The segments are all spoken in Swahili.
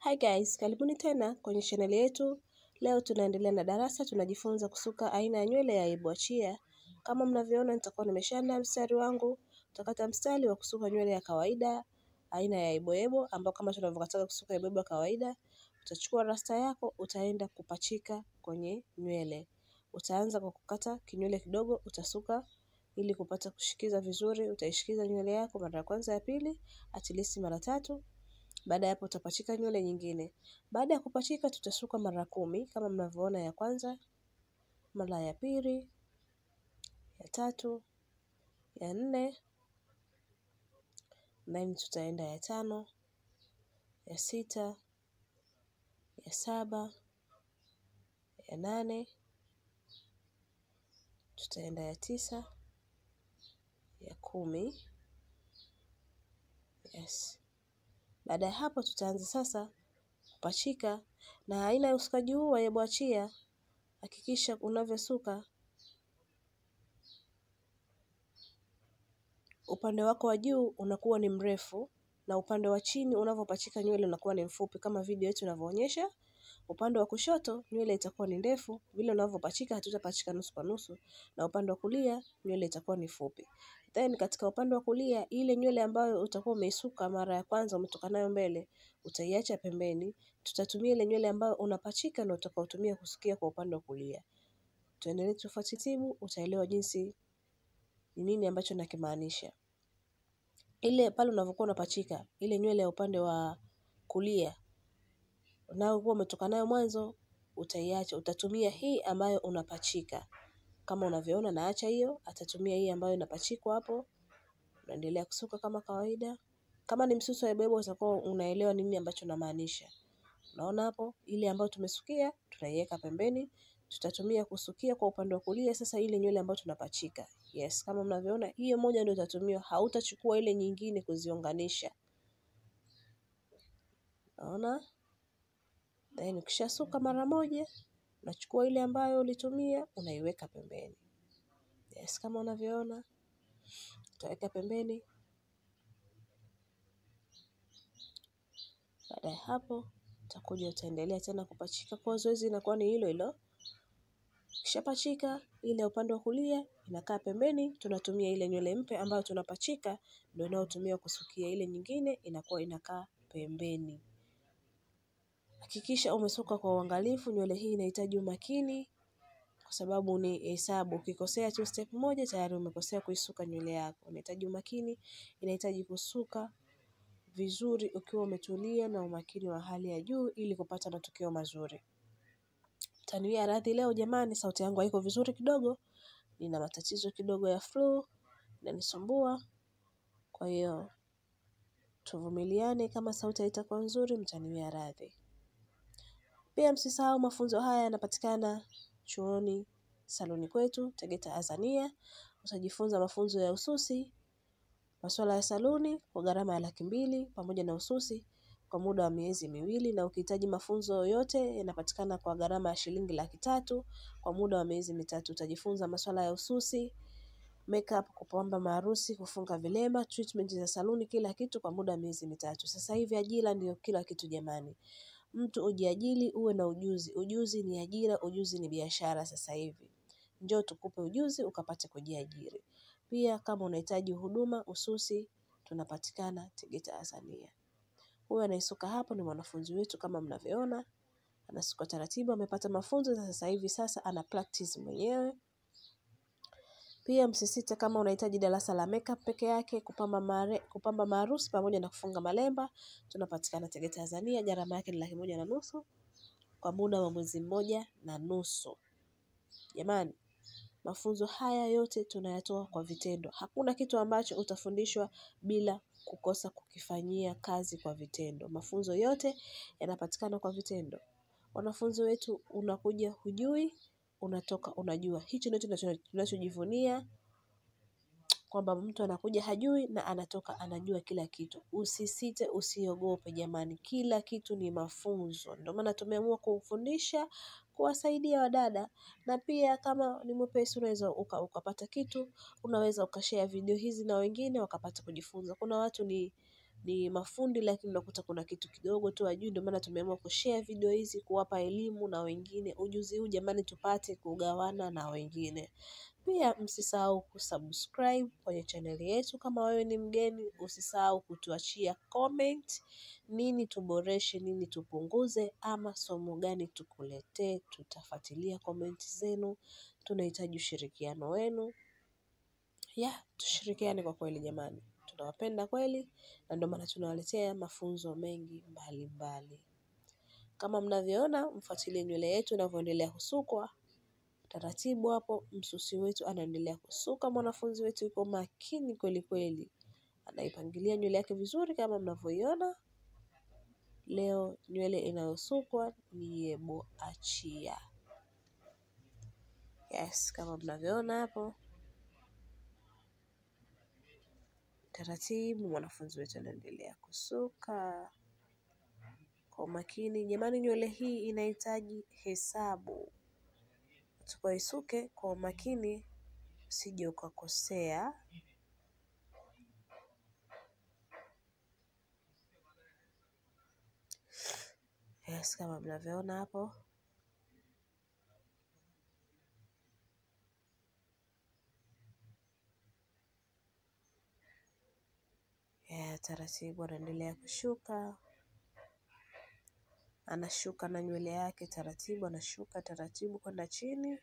Hi guys, karibuni tena kwenye chaneli yetu. Leo tunaendelea na darasa, tunajifunza kusuka aina ya nywele ya iboachia. Kama mnavyoona, nitakuwa nimeshaandaa mstari wangu. Utakata mstari wa kusuka nywele ya kawaida aina ya iboebo, ambao kama tunavyokataka kusuka iboebo ya kawaida. Utachukua rasta yako, utaenda kupachika kwenye nywele. Utaanza kwa kukata kinywele kidogo, utasuka ili kupata kushikiza vizuri. Utaishikiza nywele yako mara ya kwanza, ya pili, at least mara tatu. Baada ya hapo utapachika nywele nyingine. Baada ya kupachika tutasuka mara kumi kama mnavyoona, ya kwanza, mara ya pili, ya tatu, ya nne, nine tutaenda ya tano, ya sita, ya saba, ya nane, tutaenda ya tisa, ya kumi. Yes. Baada ya hapo tutaanza sasa kupachika, na aina ya usukaji huu wa yeboachia, hakikisha unavyosuka upande wako wa juu unakuwa ni mrefu na upande wa chini unavyopachika nywele unakuwa ni mfupi, kama video yetu inavyoonyesha. Upande wa kushoto nywele itakuwa ni ndefu, vile unavyopachika hatutapachika nusu kwa nusu, na upande wa kulia nywele itakuwa ni fupi. Then katika upande wa kulia, ile nywele ambayo utakuwa umeisuka mara ya kwanza umetoka nayo mbele, utaiacha pembeni. Tutatumia ile nywele ambayo unapachika na utakaotumia kusukia kwa upande wa kulia. Tuendelee tufuatitibu, utaelewa jinsi ni nini ambacho nakimaanisha. Ile pale unavyokuwa unapachika ile nywele ya upande wa kulia unayokuwa umetoka nayo mwanzo, utaiacha. Utatumia hii ambayo unapachika, kama unavyoona naacha hiyo, atatumia hii ambayo inapachikwa hapo. Unaendelea kusuka kama kawaida. Kama ni msusi wa yeboyebo utakuwa unaelewa nini ambacho namaanisha. Unaona hapo, ile ambayo tumesukia tunaiweka pembeni, tutatumia kusukia kwa upande wa kulia sasa ile nywele ambayo tunapachika. Yes, kama mnavyoona hiyo moja ndio utatumiwa, hautachukua ile nyingine kuziunganisha. Unaona? Then ukishasuka mara moja, unachukua ile ambayo ulitumia, unaiweka pembeni. Yes, kama unavyoona, utaweka pembeni. Baada ya hapo, utakuja utaendelea tena kupachika. Kwa zoezi inakuwa ni hilo hilo. Ukishapachika ile upande wa kulia inakaa pembeni, tunatumia ile nywele mpya ambayo tunapachika ndio inayotumia kusukia. Ile nyingine inakuwa inakaa pembeni. Hakikisha umesuka kwa uangalifu. Nywele hii inahitaji umakini kwa sababu ni hesabu. Ukikosea tu step moja tayari umekosea kuisuka nywele yako. Inahitaji umakini, inahitaji kusuka vizuri ukiwa umetulia na umakini wa hali ya juu ili kupata matokeo mazuri. Taniwia radhi leo jamani, sauti yangu haiko vizuri kidogo, nina matatizo kidogo ya flu inanisumbua. Kwa hiyo tuvumiliane, kama sauti haitakuwa nzuri, mtaniwia radhi. Pia msisahau mafunzo haya yanapatikana chuoni saluni kwetu Tegeta Tanzania. Utajifunza mafunzo ya ususi, masuala ya saluni kwa gharama ya laki mbili pamoja na ususi kwa muda wa miezi miwili, na ukihitaji mafunzo yote yanapatikana kwa gharama ya shilingi laki tatu kwa muda wa miezi mitatu. Utajifunza masuala ya ususi, makeup, kupamba maharusi, kufunga vilema, treatment za saluni, kila kitu kwa muda wa miezi mitatu. Sasa hivi ajira ndio kila kitu jamani. Mtu ujiajili uwe na ujuzi. Ujuzi ni ajira, ujuzi ni biashara sasa hivi. Njoo tukupe ujuzi ukapate kujiajiri. Pia kama unahitaji huduma ususi, tunapatikana Tegeta Tanzania. Huyu anayesuka hapo ni mwanafunzi wetu kama mnavyoona. Anasuka taratibu, amepata mafunzo na sasa hivi sasa ana practice mwenyewe. Pia msisite kama unahitaji darasa la makeup peke yake, kupamba mare, kupamba maharusi pamoja na kufunga malemba, tunapatikana Tegeta Tanzania. Gharama yake ni laki moja na nusu kwa muda wa mwezi mmoja na nusu. Jamani, mafunzo haya yote tunayatoa kwa vitendo. Hakuna kitu ambacho utafundishwa bila kukosa kukifanyia kazi kwa vitendo. Mafunzo yote yanapatikana kwa vitendo. Wanafunzi wetu unakuja hujui, unatoka unajua. Hicho ndicho tunachojivunia kwamba mtu anakuja hajui na anatoka anajua kila kitu. Usisite, usiogope jamani, kila kitu ni mafunzo. Ndio maana tumeamua kufundisha, kuwasaidia wadada, na pia kama ni mwepesi unaweza uka, ukapata kitu, unaweza ukashare video hizi na wengine wakapata kujifunza. Kuna watu ni ni mafundi lakini unakuta kuna kitu kidogo tu hajui ndio maana tumeamua kushare video hizi kuwapa elimu na wengine ujuzi huu jamani tupate kugawana na wengine pia msisahau kusubscribe kwenye chaneli yetu kama wewe ni mgeni usisahau kutuachia comment nini tuboreshe nini tupunguze ama somo gani tukuletee tutafuatilia comment zenu tunahitaji ushirikiano wenu ya tushirikiane kwa kweli jamani tunawapenda kweli na ndio maana tunawaletea mafunzo mengi mbali mbali kama mnavyoona mfuatilie nywele yetu inavyoendelea kusukwa taratibu hapo msusi wetu anaendelea kusuka mwanafunzi wetu yuko makini kweli kweli anaipangilia nywele yake vizuri kama mnavyoiona leo nywele inayosukwa ni yebo achia yes kama mnavyoona hapo taratibu mwanafunzi wetu anaendelea kusuka kwa umakini jamani nywele hii inahitaji hesabu tukaisuke kwa umakini usije ukakosea yes kama mnavyoona hapo yeah, taratibu anaendelea kushuka anashuka na nywele yake taratibu anashuka taratibu kwenda chini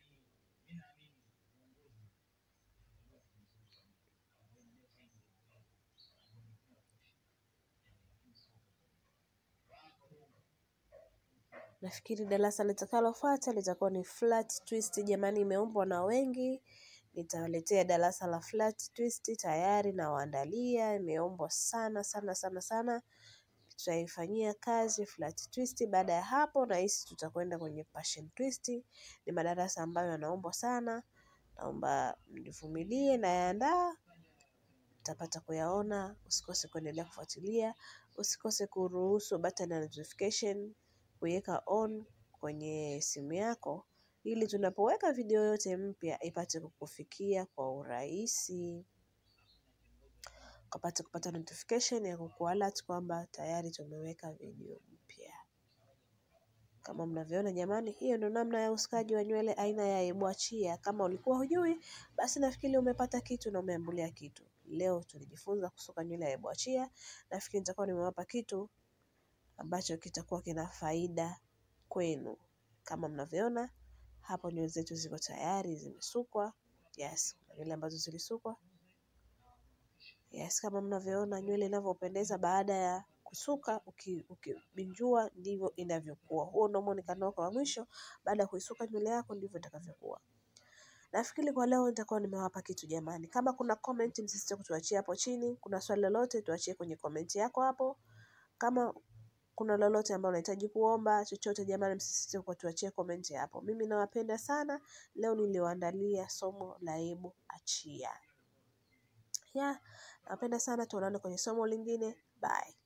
nafikiri darasa litakalofuata litakuwa ni flat twist jamani imeombwa na wengi nitawaletea darasa la flat twist tayari nawaandalia imeombwa sana sana sana sana tutaifanyia kazi flat twist baada ya hapo nahisi tutakwenda kwenye passion twist ni madarasa ambayo yanaombwa sana naomba mnivumilie nayaandaa utapata kuyaona usikose kuendelea kufuatilia usikose kuruhusu button ya notification kuiweka on kwenye simu yako ili tunapoweka video yote mpya ipate kukufikia kwa urahisi ukapate kupata notification ya kukualert kwamba tayari tumeweka video mpya kama mnavyoona jamani hiyo ndio namna ya usukaji wa nywele aina ya ebwachia kama ulikuwa hujui basi nafikiri umepata kitu na umeambulia kitu leo tulijifunza kusuka nywele ya ebwachia nafikiri nitakuwa nimewapa kitu ambacho kitakuwa kina faida kwenu kama mnavyoona hapo nywele zetu ziko tayari zimesukwa yes kuna nywele ambazo zilisukwa yes kama mnavyoona nywele inavyopendeza baada ya kusuka ukibinjua uki, ndivyo inavyokuwa huo ndio muonekano wako wa mwisho baada ya kuisuka nywele yako ndivyo itakavyokuwa nafikiri kwa leo nitakuwa nimewapa kitu jamani kama kuna comment msisite kutuachia hapo chini kuna swali lolote tuachie kwenye comment yako hapo kama kuna lolote ambalo unahitaji kuomba chochote jamani msisite kutuachia comment hapo mimi nawapenda sana leo niliwaandalia somo la hebu achia ya napenda sana tuonane kwenye somo lingine bye